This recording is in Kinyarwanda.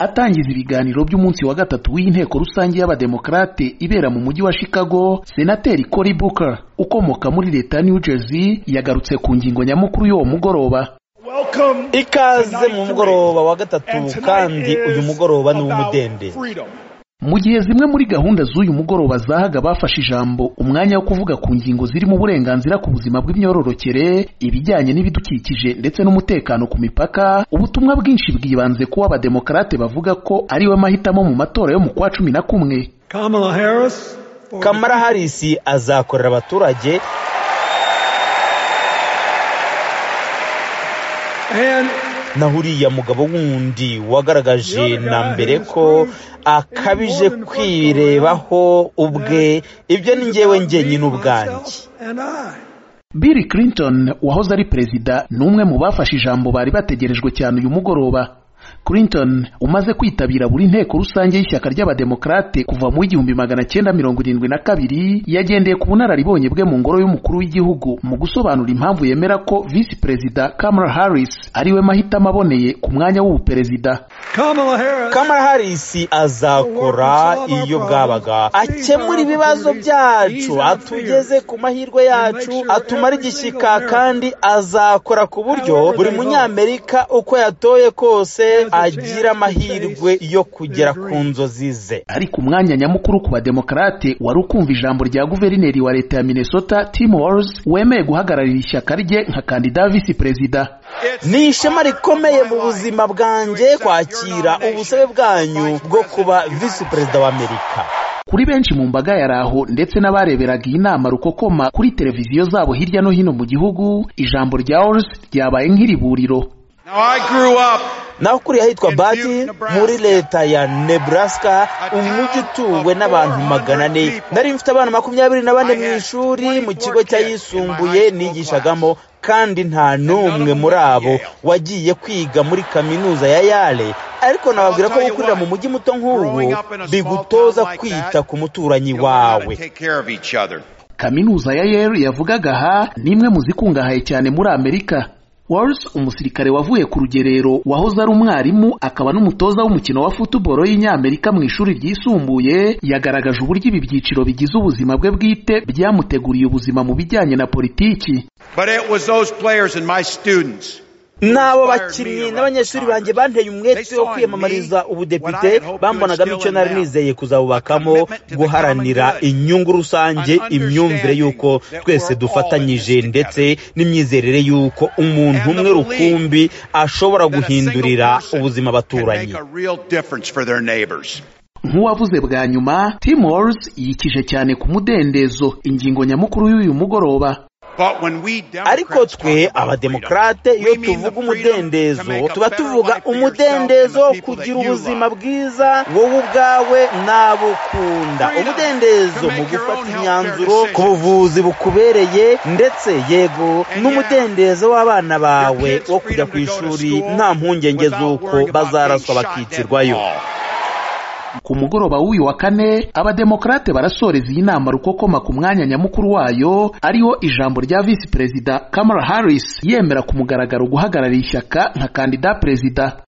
Atangiza ibiganiro by'umunsi wa gatatu w'inteko rusange y'abademokarate ibera mu mujyi wa Chicago, Senateri Cory Booker ukomoka muri leta ya New Jersey yagarutse ku ngingo nyamukuru y'uwo mugoroba. ikaze mu mugoroba wa gatatu kandi uyu mugoroba ni uw'umudende Mu gihe zimwe muri gahunda z'uyu mugoroba zahaga abafashe ijambo umwanya wo kuvuga ku ngingo zirimo uburenganzira ku buzima bw'imyororokere, ibijyanye n'ibidukikije ndetse n'umutekano ku mipaka, ubutumwa bwinshi bwibanze kuba abademokarate bavuga ko ariwe mahitamo mu matora yo mu kwa cumi na kumwe. Kamala Harris. for the- kamara harisi azakorera abaturage And na huriya mugabo wundi wagaragaje na mbere ko akabije kwirebaho ubwe ibyo ni njyewe njyenyine ubwanjye And I. Bill Clinton wahoze ari perezida ni umwe mu bafashe ijambo bari bategerejwe cyane uyu mugoroba. Clinton umaze kwitabira buri nteko rusange y'ishyaka ry'abademokarate kuva mu w'igihumbi magana cyenda mirongo irindwi na kabiri yagendeye ku bunararibonye bwe mu ngoro y'umukuru w'igihugu mu gusobanura impamvu yemera ko visi perezida Kamala Harris ariwe mahitamo aboneye ku mwanya w'ubuperezida. Kamala Harris. kamara harisi azakora iyo bwabaga akemura ibibazo byacu atugeze ku mahirwe yacu atumara igishyika kandi azakora ku buryo buri munyamerika uko yatoye kose agira amahirwe yo kugera ku nzozi ze ariko umwanya nyamukuru ku bademokarate wari ukumva ijambo rya guverineri wa leta ya minnesota tim walz wemeye guhagararira ishyaka rye nka kandida wa visi perezida ni ishema rikomeye mu buzima bwanjye kwakira ubusabe bwanyu bwo kuba visi perezida w'amerika kuri benshi mu mbaga yari aho ndetse n'abareberaga iyi nama rukokoma kuri televiziyo zabo hirya no hino mu gihugu ijambo rya walz ryabaye nk'iriburiro Now, I grew up naho kuriya ahitwa In bati Butte, Nebraska. muri leta ya nebraska A town umujyi utuwe of n'abantu 400 magana ane people. nari mfite abana makumyabiri na bane I mu had ishuri 24 mu kigo kids in my cyayisumbuye high school nigishagamo kandi nta n'umwe them muri went to abo Yale. wagiye kwiga muri kaminuza ya yale ariko nababwira ko tell you gukurira what, mu mujyi muto nk'ubu growing up in a small bigutoza town like kwita that, ku muturanyi you learn how to wawe take care of each other. kaminuza ya Yale yavugaga aha ni imwe mu zikungahaye cyane muri amerika walz umusirikare wavuye ku rugerero wahoze ari umwarimu akaba n'umutoza w'umukino wa futuboro y'inyamerika mu ishuri ryisumbuye yagaragaje uburyo ibi byiciro bigize ubuzima bwe bwite byamuteguriye ubuzima mu bijyanye na politiki But it was those players and my students. n'abo bakinnyi n'abanyeshuri banjye banteye umwete wo kwiyamamariza ubudepite bambonagamo icyo nari nizeye kuzabubakamo guharanira inyungu rusange imyumvire y'uko twese dufatanyije ndetse n'imyizerere y'uko umuntu umwe rukumbi ashobora guhindurira ubuzima abaturanyi Make a real difference for their neighbors. nk'uwavuze bwa nyuma tim walz yikije cyane ku mudendezo ingingo nyamukuru y'uyu mugoroba But when we ariko Democrats twe talk about abademokarate freedom, iyo we mean the tuvuga freedom to make umudendezo a tuba better tuvuga life for yourself and umudendezo the people that kugira you ubuzima love. bwiza wowe ubwawe n'abo ukunda Freedom umudendezo to make mu your gufata own healthcare imyanzuro decisions. ku buvuzi bukubereye ndetse yego And n'umudendezo w'abana bawe Your kids' wo kujya freedom ku to go to ishuri school nta mpungenge without z'uko worrying about bazaraswa being shot dead bakicirwayo at all. ku mugoroba w'uyu wa kane abademokarate barasoreza iyi nama rukokoma ku mwanya nyamukuru wayo ariho ijambo rya visi perezida Kamala Harris yemera ku mugaragaro guhagararira ishyaka nka kandida perezida